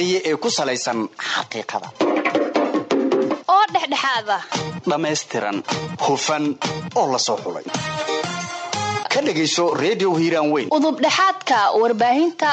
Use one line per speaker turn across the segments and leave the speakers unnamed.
ee ku salaysan xaqiiqada
oo dhexdhexaada
dhammaystiran hufan oo la soo xulay ka dhegayso redio hiiraan weyn
udubdhexaadka warbaahinta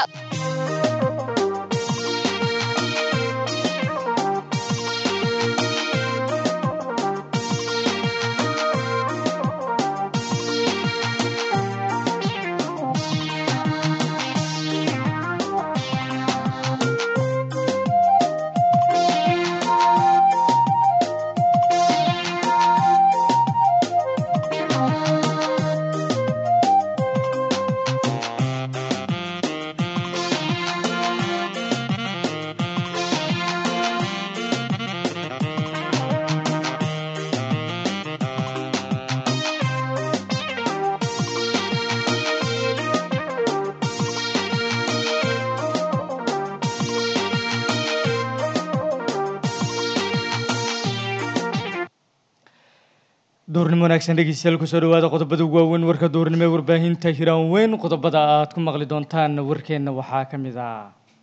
duurnimo wanaagsan dhegeystayaal kusoo dhawaada qodobada ugu waaweyn warka duurnimo ee warbaahinta hiraan weyn qodobada aad ku maqli doontaan warkeenna waxaa ka mid ah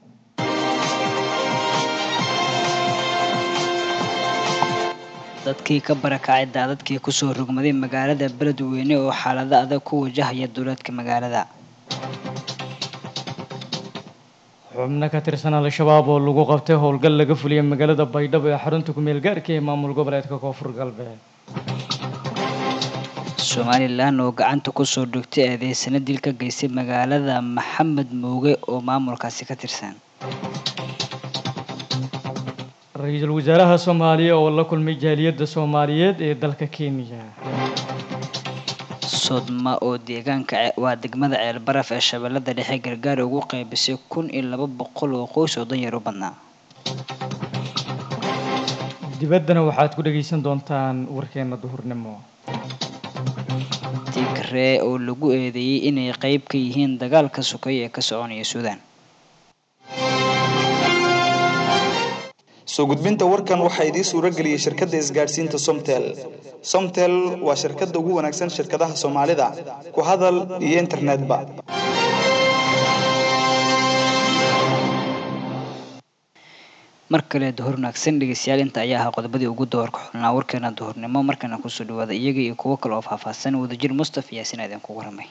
dadkii ka barakacay daadadkii kusoo rogmaday magaalada beledweyne oo xaalado adag ku wajahaya duleedka magaalada
xubno ka tirsan al-shabaab oo lagu qabtay howlgal laga fuliyay magaalada baydhabo ee xarunta ku-meel gaarka ee maamul goboleedka koonfur galbeed
somalilan oo gacanta kusoo dhogtay eedeysano dil ka geystay magaalada maxamed muuge oo maamulkaasi ka tirsan
ra-iisul wasaaraha soomaaliya oo la kulmay jaaliyadda soomaaliyeed ee dalka kenya
sodma oo deegaanka waa degmada ceelbaraf ee shabeellada dhexe gargaar ugu qaybisay kun iyo laba boqol oo qoys oo danyar u badnaa
dibaddana waxaad ku dhagaysan doontaan warkeena duhurnimo
tigree oo lagu eedeeyey inay qayb ka yihiin dagaalka sokay ee ka soconaya suudaan
soo gudbinta warkan waxaa idiin suuro geliyey shirkadda isgaadhsiinta somtel somtel waa shirkadda ugu wanaagsan shirkadaha soomaalida ku hadal iyo internetba
mar kale duhur wanaagsan dhegeystayaal inta ayaa ahaa qodobadii ugu doorka xulnaa warkeena duhurnimo markana kusoo dhawaada iyaga iyo kuwo kale oo faahfaahsan wadajir mustaf yaasin aadeen kugu ramay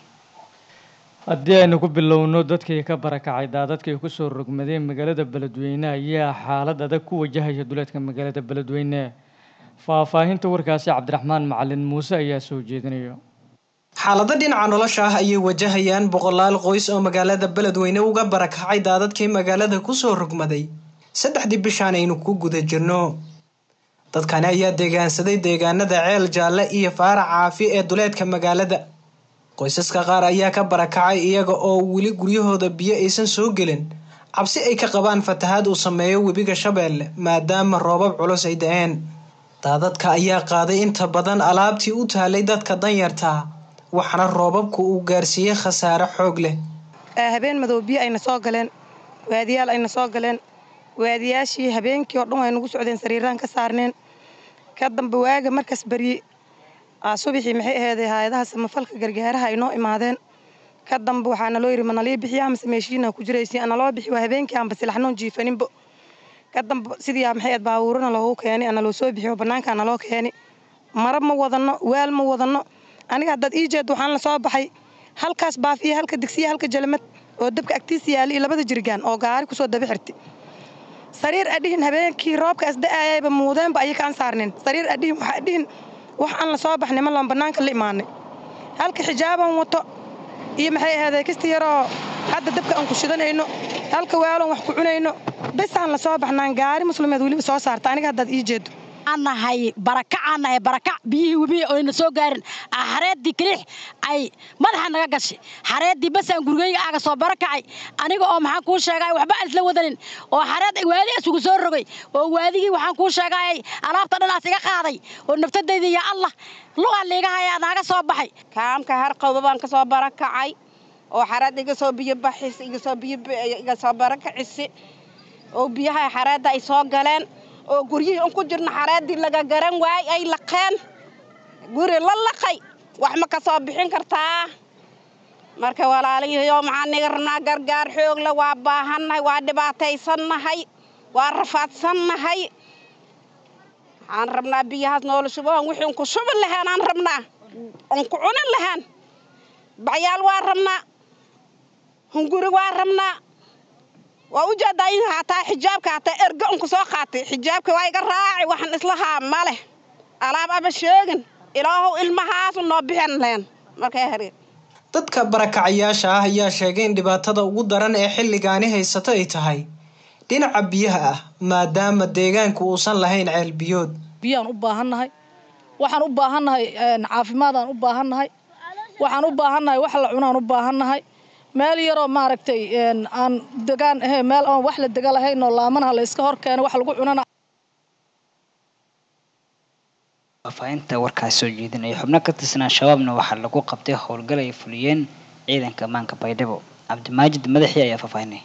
haddii aynu ku bilowno dadkii ka barakacay daadadkii kusoo rogmadeen magaalada beledweyne ayaa xaalad adag ku wajahaya duleedka magaalada beledweyne faahfaahinta warkaasi cabdiraxmaan macalin muuse ayaa soo jeedinayo
xaalado dhinaca nolosha ah ayay wajahayaan boqolaal qoys oo magaalada beledweyne uga barakacay daadadkii magaalada kusoo rogmaday saddexdii bishaan aynu ku guda jirno dadkani ayaa deegaansaday deegaanada ceel jaalle iyo faarac caafi ee duleedka magaalada qoysaska qaar ayaa ka barakacay iyaga oo weli guryahooda biyo aysan soo gelin cabsi ay ka qabaan fatahaad uu sameeyo webiga shabeelle maadaama roobab culus ay da-een daadadka ayaa qaaday inta badan alaabtii u taalay dadka danyartaa waxaana roobabku uu gaarsiiyey khasaare xoog leh
habeen madow biyo ayna soo galeen waadiyaal ayna soo galeen waadiyaashii habeenkii oo dhan way nagu socdeen sariiraan ka saarneen ka dambe waaga markaas berye subaxii maxay aheeday hay-adaha samafalka gargaaraha ay noo imaadeen ka dambe waxaa naloo yidhi manalii bixiya amase meeshiina ku jiraysi analoo bixi waa habeenkii aanba silaxnoon jiifaninbo ka dambe sidii maxay ahayd baabuurana loogu keenay analoo soo bixiyo bannaankaa naloo keeni mara ma wadanno waal ma wadanno aniga haddaad ii jeed waxaan la soo baxay halkaas baafiya halka digsiya halka jalamad oo dabka agtiisa yaali iyo labada jirgaan oo gaari kusoo daba xirti sariir adhihin habeenkii roobka asda-aayayba muudeenba ayay kaan saarneen sariir adhihin waxa adhihin wax aan la soo baxnay ma loon bannaanka la imaanay halka xijaaban wato iyo maxay ahaydee kasta yaroo hadda dabka aan ku shidanayno halka waaloon wax ku cunayno besaan la soo baxnaan gaari muslimeed weliba soo saarta aniga haddaad ii jeedo
nahay barakacaan nahay barakac biyihii webihi oyna soo gaarin xareeddii kaliix ay madaxa naga gashay xareeddii basaan gurigeyga aaga soo barakacay aniga oo maxaan kuu sheegay waxba aan isla wadanin oo xareed waadi isugu soo rogay oo waadigii waxaan kuu sheegay alaabta dhanaas iga qaaday oo naftadayda yaa allah lugaan liiga hayaa naaga soo baxay
kaamka harqowba baan ka soo barakacay oo xareed iga soo biyo baxis iga soo biyo iga soo barakacisi oo biyaha xareedda ay soo galeen oo guryihii un ku jirna xareeddii laga garan waayey ay laqeen guri la laqay wax ma ka soo bixin kartaa marka walaalayahiyo maxaan niga rabnaa gargaar xoogle waa baahannahay waa dhibaataysannahay waa rafaadsannahay waxaan rabnaa biyahaas noola shubo on wixii unku shubi lahaan aan rabnaa unku cunin lahaan bacyaal waa rabnaa hunguri waa rabnaa waa u jeedaa in hataa xijaabka hataa erga unku soo qaatay xijaabka waa iga raaci waxaan islahaa ma leh alaab aba sheegin ilaahow ilmahaasu noo bixin leen markay hareen
dadka barakacayaasha ah ayaa sheegay in dhibaatada ugu daran ee xilligaani haysato ay tahay dhinaca biyaha ah maadaama deegaanku uusan lahayn ceel biyood
biyaan u baahannahay waxaan u baahannahay caafimaadaan u baahannahay waxaan u baahannahay wax la cunaan u baahannahay meel yaroo maaragtay aan degaan ahe meel aan wax la dega lahayn oo laamanaha la iska hor keeno wax lagu cunana
faafahinta warkaas soo jeedinaya xubno ka tirsan al-shabaabna waxaa lagu qabtay howlgal ay fuliyeen ciidanka ammaanka baydhabo cabdimaajid madaxii ayaa faahfaahinay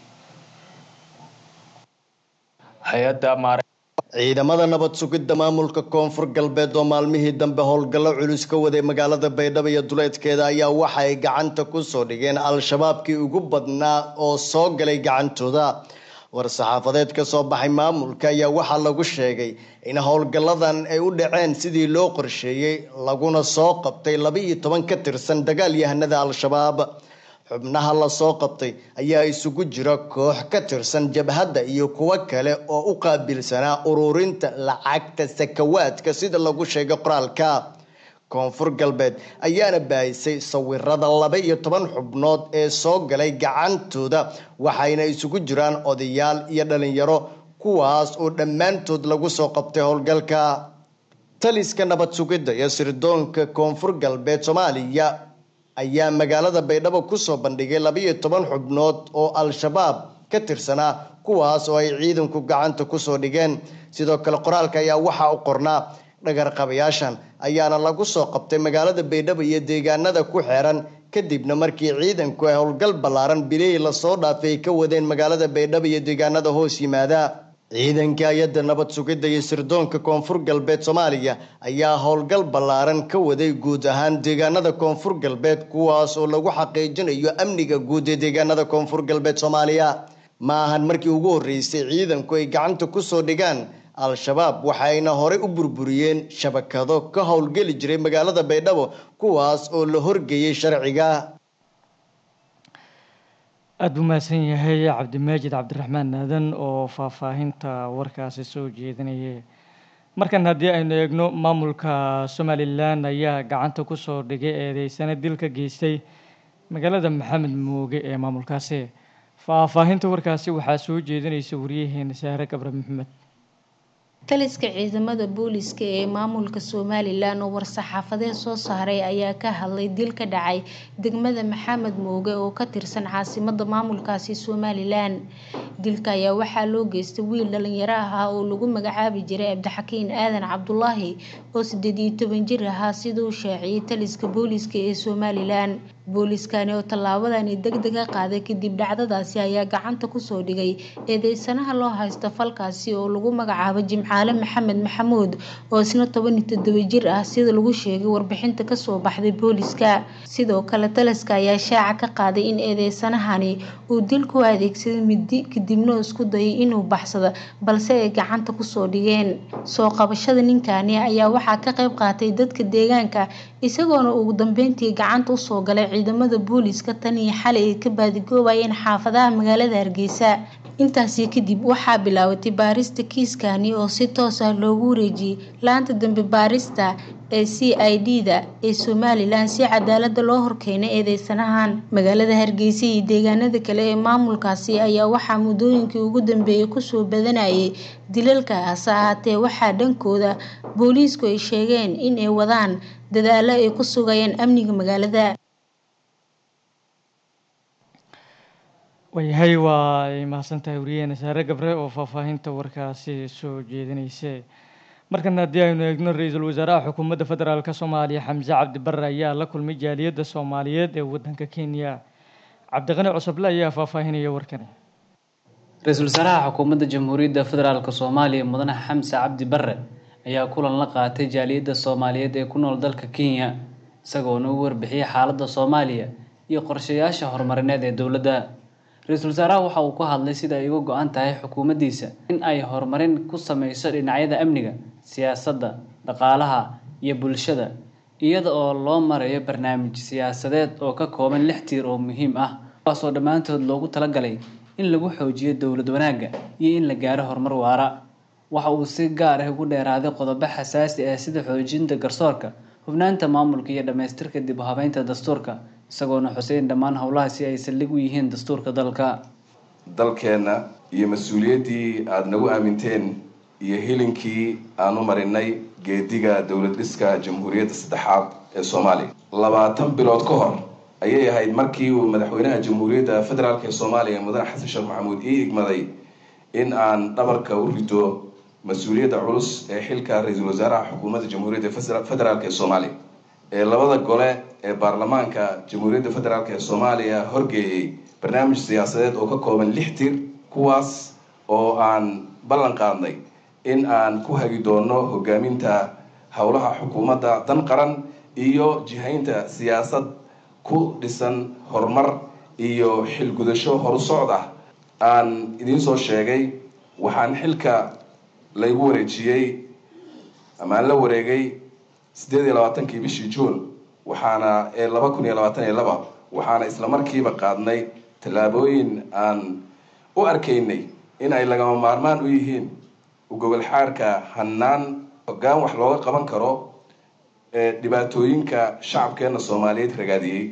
ciidamada nabad sugidda maamulka koonfur galbeed oo maalmihii dambe howlgallo culus ka waday magaalada baydhabo iyo duleedkeeda ayaa waxa ay gacanta kusoo dhigeen al-shabaabkii ugu badnaa oo soo galay gacantooda war-saxaafadeed ka soo baxay maamulka ayaa waxaa lagu sheegay in howlgalladan ay u dhaceen sidii loo qorsheeyey laguna soo qabtay laba iyo toban ka tirsan dagaalyahanada al-shabaab xubnaha lasoo qabtay ayaa isugu jira koox ka tirsan jabhadda iyo kuwo kale oo u qaabilsanaa ururinta lacagta sakawaadka sida lagu sheegay qoraalka koonfur galbeed ayaana baahisay sawirada laba iyo toban xubnood ee soo galay gacantooda waxayna isugu jiraan odayaal iyo dhalinyaro kuwaas oo dhammaantood lagu soo qabtay howlgalka taliska nabad sugidda iyo sirdoonka koonfur galbeed soomaaliya ayaa magaalada baydhabo kusoo bandhigay labaiyo toban xubnood oo al-shabaab ka tirsanaa kuwaas oo ay ciidanku gacanta kusoo dhigeen sidoo kale qoraalka ayaa waxaa u qornaa dhagarqabayaashan ayaana lagu soo qabtay magaalada baydhabo iyo deegaanada ku xeeran kadibna markii ciidanku ay howlgal ballaaran bilihii lasoo dhaafay ay ka wadeen magaalada baydhabo iyo deegaanada hoos yimaada ciidanka hay-adda nabad sugidda iyo sirdoonka koonfur galbeed soomaaliya ayaa howlgal ballaaran ka waday guud ahaan deegaanada koonfur galbeed kuwaas oo lagu xaqiijinayo amniga guud ee deegaanada koonfur galbeed soomaaliya ma ahan markii ugu horreysay ciidanku ay gacanta kusoo dhigaan al-shabaab waxayna horey u burburiyeen shabakado ka howlgeli jiray magaalada baydhabo kuwaas oo la horgeeyey sharciga
aada buu mahadsan yahay cabdimaajid cabdiraxmaan aadan oo faahfaahinta warkaasi soo jeedinayay markan haddii aynu eegno maamulka somalilan ayaa gacanta kusoo dhigay eedeysana dil ka geystay magaalada maxamed mooge ee maamulkaasi faahfaahinta warkaasi waxaa soo jeedinaysa wariyaheena sahre gabre maxamed
taliska ciidamada booliska ee maamulka somalilan oo war-saxaafadeed soo saaray ayaa ka hadlay dil ka dhacay degmada maxamed mooge oo ka tirsan caasimada maamulkaasi somalilan dilka ayaa waxaa loo geystay wiil dhalinyaro ahaa oo lagu magacaabi jiray cabdixakiin aadan cabdulaahi oo sideed iyo toban jir ahaa siduu shaaciyay taliska booliska ee somalilan booliskani oo tallaabadani deg dega qaaday kadib dhacdadaasi ayaa gacanta kusoo dhigay eedeysanaha loo haysta falkaasi oo lagu magacaabo jimcaale maxamed maxamuud oo isna toban iyo toddoba jir ah sida lagu sheegay warbixinta kasoo baxday booliska sidoo kale taliska ayaa shaaca ka qaaday in eedeysanahani uu dilku adeegsaday midi kadibna isku dayay inuu baxsado balse ay gacanta kusoo dhigeen soo qabashada ninkani ayaa waxaa ka qayb qaatay dadka deegaanka isagoona ugu dambeyntii gacanta usoo galay ciidamada booliska tan iyo xalay ay ka baadigoobayeen xaafadaha magaalada hargeysa intaasi kadib waxaa bilaabatay baarista kiiskani oo si toos ah loogu wareejiyey laanta dambe baarista ee c i d da ee somalilan si cadaalada loo horkeenay eedeysanahan magaalada hargeysa iyo deegaanada kale ee maamulkaasi ayaa waxaa muddooyinkii ugu dambeeyay kusoo badanayay dilalka hase ahaatee waxaa dhankooda booliisku ay sheegeen in ay wadaan dadaalo ay ku sugayaan amniga magaalada
waayahay waa ay mahadsantahay wariyaheena saare gabre oo faahfaahinta warkaasi soo jeedinaysa markan haddii aynu eegno ra-iisul wasaaraha xukuumadda federaalk soomaaliya xamse cabdi barre ayaa la kulmay jaaliyadda soomaaliyeed ee waddanka kenya cabdiqani cusuble ayaa faahfaahinaya warkani
ra-iisul wasaaraha xukuumadda jamhuuriyadda federaalk soomaaliya mudane xamse cabdi barre ayaa kulan la qaatay jaaliyadda soomaaliyeed ee ku nool dalka kenya isagoona u warbixiyey xaaladda soomaaliya iyo qorshayaasha horumarineed ee dowladda ra-iisul wasaaraha waxa uu ku hadlay sida ay uga go-an tahay xukuumaddiisa in ay horumarin ku sameyso dhinacyada amniga siyaasadda dhaqaalaha iyo bulshada iyada oo loo marayo barnaamij siyaasadeed oo ka kooban lix tiir oo muhiim ah kuwaasoo dhammaantood loogu talagalay in lagu xoojiyo dowlad wanaagga iyo in la gaaro horumar waara waxa uu si gaar ah ugu dheeraaday qodobo xasaasi ah sida xoojinta garsoorka hubnaanta maamulka iyo dhammaystirka dib u habeynta dastuurka isagoona xuseyn dhammaan howlahaasi ay saldhig u yihiin dastuurka dalka
dalkeenna iyo mas-uuliyaddii aada nagu aaminteen iyo hilinkii aan u marinay geediga dowlad dhiska jamhuuriyadda saddexaad ee soomaaliya labaatan bilood ka hor ayay ahayd markii uu madaxweynaha jamhuuriyadda federaalk ee soomaaliya mudane xasan sheekh maxamuud ii igmaday in aan dhabarka u rido mas-uuliyadda culus ee xilka ra-iisul wasaaraha xukuumadda jamhuuriyadda federaalk ee soomaaliya ee labada gole ee baarlamaanka jamhuuriyadda federaalk ee soomaaliya horgeeyey barnaamij siyaasadeed oo ka kooban lix tir kuwaas oo aan ballan qaadnay in aan ku hagi doono hogaaminta howlaha xukuumadda dan qaran iyo jihaynta siyaasad ku dhisan horumar iyo xilgudasho horu socod ah aan idiin soo sheegay waxaan xilka laygu wareejiyey ama aan la wareegay siddeed iyo labaatankii bishii juun waxaana ee laba kun iyo labaatan iyo laba waxaana isla markiiba qaadnay tallaabooyin aan u arkaynay in ay lagama maarmaan u yihiin ugobol xaarka hannaan hoggaan wax looga qaban karo ee dhibaatooyinka shacabkeena soomaaliyeed ragaadiyey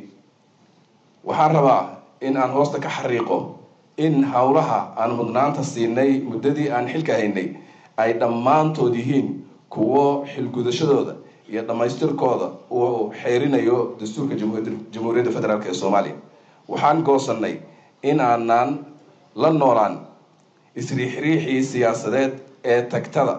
waxaan rabaa in aan hoosta ka xariiqo in howlaha aan mudnaanta siinay muddadii aan xilka haynay ay dhammaantood yihiin kuwo xilgudashadooda iyo dhammaystirkooda uu xeerinayo dastuurka jamhuuriyadda federaalk ee soomaaliya waxaan goosanay in aanaan la noolaan isriixriixii siyaasadeed ee tagtada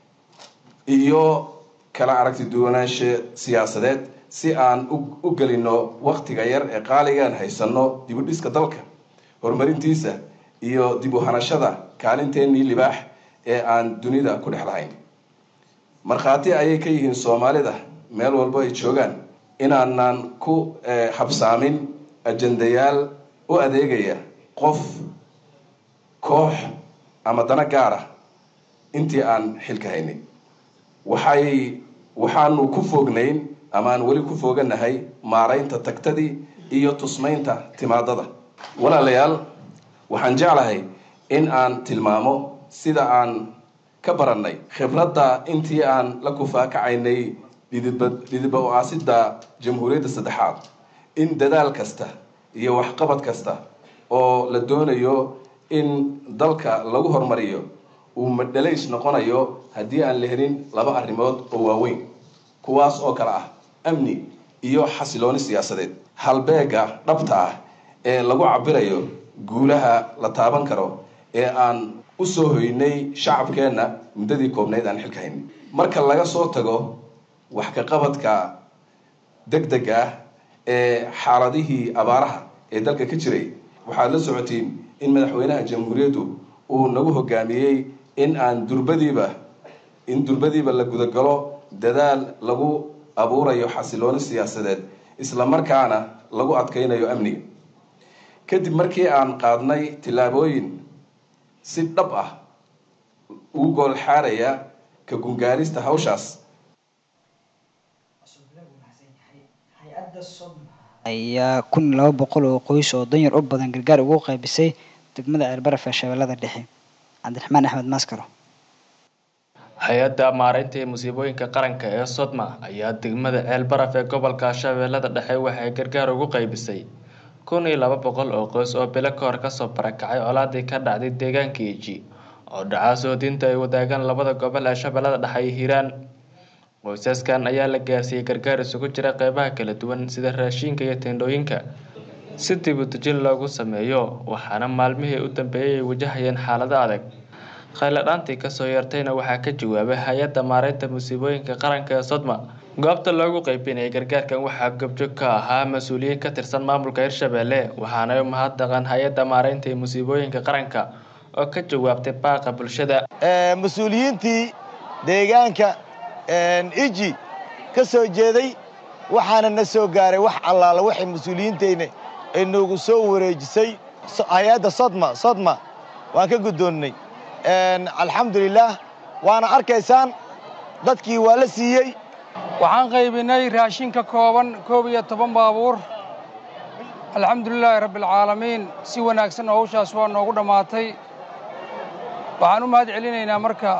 iyo kala aragti duwanaanshe siyaasadeed si aan u gelino waktiga yar ee qaaligaan haysano dib u dhiska dalka horumarintiisa iyo dib u hanashada kaalinteenii libaax ee aan dunida ku dhex lahayn markhaati ayay ka yihiin soomaalida meel walbo ay joogaan inaanaan ku habsaamin ajandayaal u adeegaya qof koox ama dana gaar ah intii aan xilka haynay waxay waxaanu ku foognayn ama aan weli ku fooganahay maaraynta tagtadii iyo tusmaynta timaadada walaalayaal waxaan jeclahay in aan tilmaamo sida aan ka barannay khibradda intii aan la kufaakacaynay dhididba u-aasidda jamhuuriyadda saddexaad in dadaal kasta iyo waxqabad kasta oo la doonayo in dalka lagu horumariyo uu madhalays noqonayo haddii aan la helin laba arrimood oo waaweyn kuwaas oo kale ah amni iyo xasilooni siyaasadeed halbeega dhabta ah ee lagu cabirayo guulaha la taaban karo ee aan u soo hoynay shacabkeenna muddadii koobnayd aan xilka haynay marka laga soo tago wax ka qabadka deg deg ah ee xaaladihii abaaraha ee dalka ka jiray waxaad la socotiin in madaxweynaha jamhuuriyaddu uu nagu hogaamiyey in aan durbadiiba in durbadiiba la gudagalo dadaal lagu abuurayo xasilooni siyaasadeed isla markaana lagu adkaynayo amniga kadib markii aan qaadnay tillaabooyin si dhab ah ugu gool xaaraya ka gungaarista hawshaas
ayaa kun iyo laba boqol oo qoys oo danyar u badan gargaar ugu qaybisay degmada ceelbaraf ee shabeellada dhexe cabdiraxmaan axmed maaskaro
hay-adda maareynta ee musiibooyinka qaranka ee sodma ayaa degmada ceelbaraf ee gobolka shabeellada dhexe waxay gargaar ugu qaybisay kun iyo laba boqol oo qoys oo bilo ka hor kasoo barakacay colaadii ka dhacday deegaanka eji oo dhacaasoo diinta ay wadaagaan labada gobol ee shabeellada dhexe iyo hiiraan qoysaskan ayaa la gaarsiiyey gargaar isugu jira qeybaha kala duwan sida raashinka iyo teendhooyinka si dib u dejin loogu sameeyo waxaana maalmihii u dambeeyay ay wajahayeen xaalado adag khayladhaantii kasoo yeertayna waxaa ka jawaabay hay-adda maareynta musiibooyinka qaranka ee sodma goobta loogu qeybinayay gargaarkan waxaa gobjoog ka ahaa mas-uuliyiin ka tirsan maamulka hirshabelle waxaana u mahadnaqan hay-adda maareynta ee musiibooyinka qaranka oo ka jawaabtay baaqa bulshada
mas-uuliyiintii deegaanka iji ka soo jeeday waxaana na soo gaaray wax allaala waxay mas-uuliyiintayna ay noogu soo wareejisay hay-adda sodma sodma waan ka guddoonnay alxamdulilaah waana arkaysaan dadkii waa la siiyey
waxaan qaybinay raashin ka kooban koob iyo toban baabuur alxamdulilaahi rabbialcaalamiin si wanaagsan oo hawshaas waa noogu dhammaatay waxaan u mahad celinaynaa marka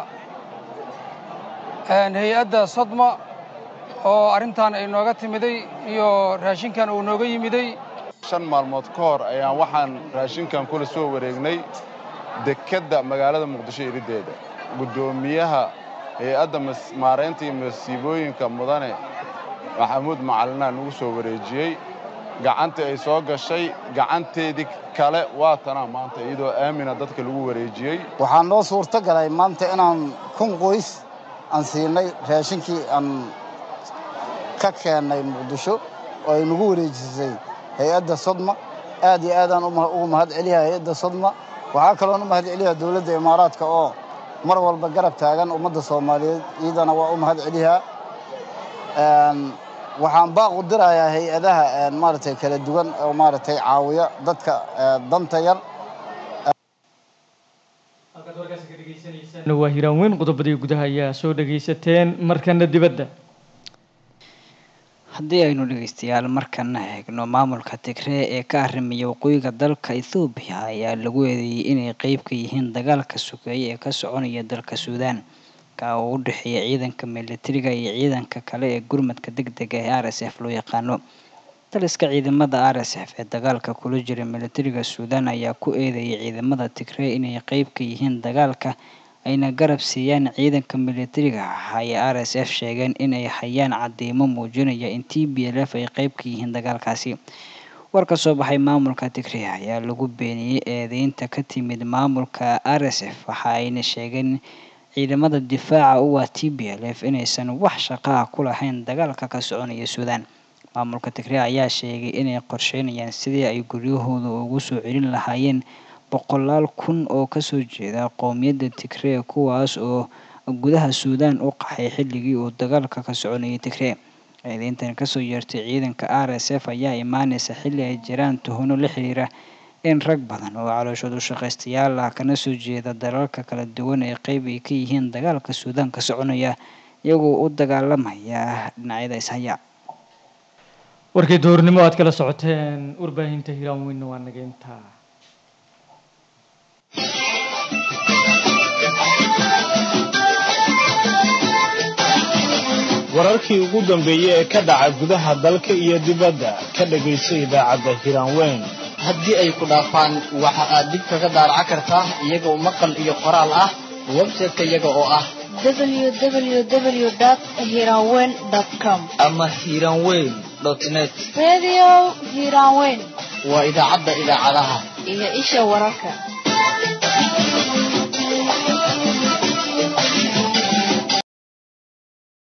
hay-adda sodma oo arrintan ay nooga timiday iyo raashinkan uu nooga yimiday
shan maalmood ka hor ayaan waxaan raashinkan kula soo wareegnay dekedda magaalada muqdisho iriddeeda guddoomiyaha hay-adda maaraynta iyo masiibooyinka mudane maxamuud macalinaa nagu soo wareejiyey gacantii ay soo gashay gacanteedii kale waa tanaa maanta iyadoo aamina dadka lagu wareejiyey
waxaa noo suurto galay maanta inaan kun qoys aan siinay raashinkii aan ka keennay muqdisho oo ay nagu wareejisay hay-adda sodma aad iyo aadaan ugu mahad celiyaa hay-adda sodma waxaa kaloon u mahad celiyaa dowladda imaaraadka oo mar walba garab taagan ummadda soomaaliyeed iyadana waa u mahad celiyaa waxaan baaq u dirayaa hay-adaha maaragtay kala duwan oo maaragtay caawiya dadka danta yar
waa hiraan weyn qodobadii gudaha ayaa soo dhagaysateen markana dibadda
haddii aynu dhegeystayaal markana eegno maamulka tigree ee ka arrimaya waqooyiga dalka ethoobiya ayaa lagu eedeeyey inay qeyb ka yihiin dagaalka sokeeye ee ka soconaya dalka suudaan ka oo u dhexeeya ciidanka militariga iyo ciidanka kale ee gurmadka deg dega ee r s f loo yaqaano taliska ciidamada r s f ee dagaalka kula jira militariga suudaan ayaa ku eedeeyay ciidamada tigree inay qeyb ka yihiin dagaalka ayna garab siiyaan ciidanka militariga ah ayay r s f sheegeen inay hayaan cadeymo muujinaya in t b l f ay qeyb ka yihiin dagaalkaasi war ka soo baxay maamulka tigree ayaa lagu beeniyey eedeynta ka timid maamulka r s f waxa ayna sheegeen ciidamada difaaca u ah t b l f inaysan wax shaqo ah ku lahayn dagaalka ka soconaya suudaan maamulka tigree ayaa sheegay inay qorsheynayaan sidii ay guryahooda ugu soo celin lahaayeen boqolaal kun oo kasoo jeeda qowmiyadda tigree kuwaas oo gudaha suudaan u qaxay xilligii uu dagaalka ka soconayay tigree eedeyntan kasoo yeertay ciidanka r s f ayaa imaaneysa xilli ay jiraan tuhuno la xiriira in rag badan oo calooshoodu shaqaystayaal ah kana soo jeeda dalalka kala duwan ee qeyb ay ka yihiin dagaalka suudaan ka soconaya iyagoo u dagaalamaya dhinacyada ishaya
warkii duhurnimo aad kala socoteen warbaahinta hiraan weynna waa nageynta
wararkii ugu dambeeyey ee ka dhaca gudaha dalka iyo dibadda ka dhagayso idaacadda hiraanweyn
haddii ay ku dhaafaan waxa aad dib kaga daaraca kartaa iyagoo maqal iyo qoraal ah website-ka iyaga oo ah
www.hiranweyn.com
ama hiranweyn net
Radio Hiranweyn
waa idaacadda idaacadaha
iyo isha wararka